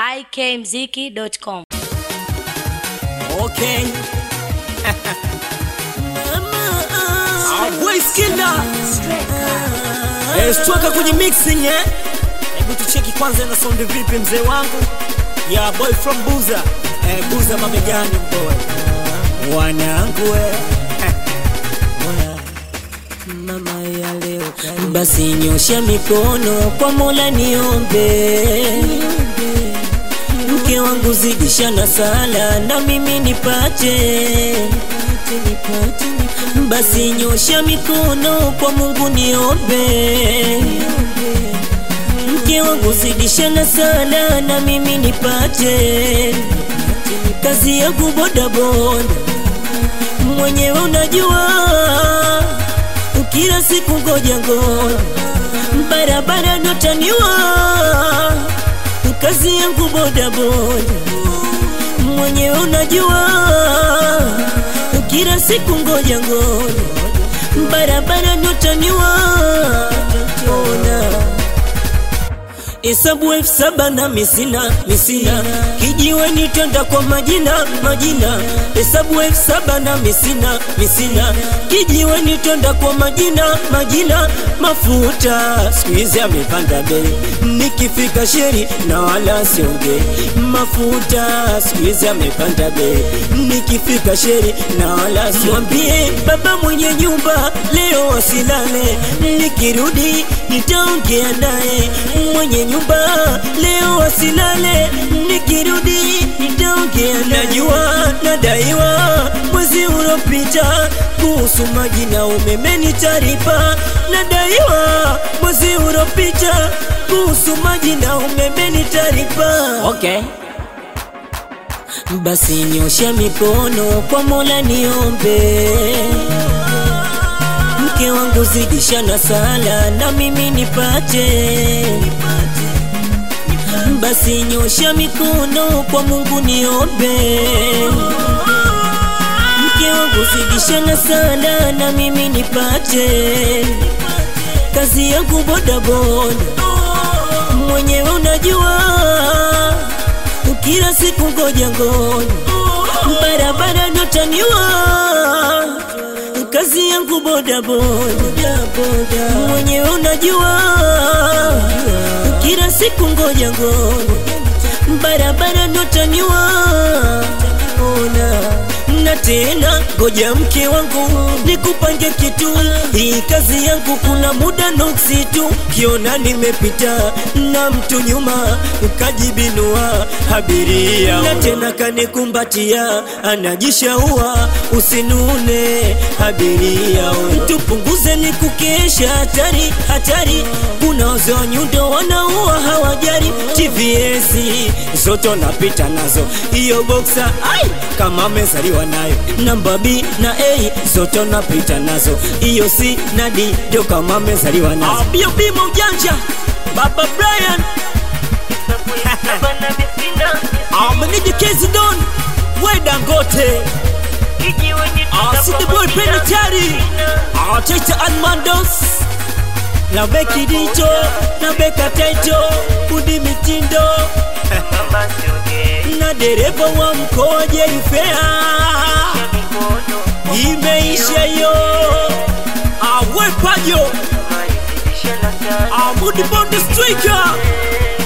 ikmziki.com. Okay. Voice killer. Eh, Stuka kwenye mixing eh. Hebu tucheki kwanza na sound vipi mzee wangu. Ya boy from Buza. Eh, Buza mabegani boy. Wanangu eh. Mama ya leo karibu. Basi nyosha mikono kwa Mola niombe, mke wangu zidisha na sala na mimi nipate. Basi nyosha mikono kwa Mungu niombe, mke wangu zidisha na sala na mimi nipate. Kazi yangu bodaboda mwenyewe unajua kila siku ngoja ngoja, barabara notaniwa, kazi yangu boda boda, mwenyewe unajua, kila siku ngoja ngoja, barabara notaniwa, ona Hesabu elfu saba na misina misina, kijiwe nitenda kwa majina majina. Hesabu elfu saba na misina misina, kijiwe nitenda kwa majina majina. Mafuta siku hizi amepanda bei, nikifika sheri na wala siongei. Mafuta siku hizi amepanda bei, nikifika sheri na wala siongei. Baba mwenye nyumba leo asilale, nikirudi nitaongea naye mwenye nyumba leo asilale, nikirudi nitaongea. Najua nadaiwa mwezi uliopita kuhusu maji na umeme nitaripa. Nadaiwa mwezi uliopita kuhusu maji na umeme nitaripa. Okay. Basi nyosha mikono kwa Mola niombe, mke wangu zidisha na sala na mimi nipate. Basi nyosha mikono kwa Mungu niombe, mke wangu zidisha na sala na mimi nipate. Kazi yangu bodaboda, mwenyewe unajua, kila siku ngoja ngoja, barabara notaniwa kazi yangu boda boda boda, mwenyewe unajua, kila siku ngoja ngoja, barabara notaniwa, ona na tena ngoja mke wangu nikupange kitu, hii kazi yangu kuna muda nuksi tu, kiona nimepita na mtu nyuma ukajibinua abiria, na tena kanikumbatia anajishaua, usinune abiria, tupunguze ni kukesha, hatari hatari, kuna wazee wa nyundo wanaua hawajari, TVS zote napita nazo, hiyo boxer ai kama amezaliwa nayo namba B na A zote napita nazo, hiyo C na D ndio kama amezaliwa nazo. Bio bimo ujanja Baba Brian Amenije Kezi Don we Dangote City Boy Penitentiary Taita Almandos na Beki Dito na Beka Taito Udi Mitindo na dereva wa mkoa Jerifea imeisha yo awepajo Amudi Bonde Striker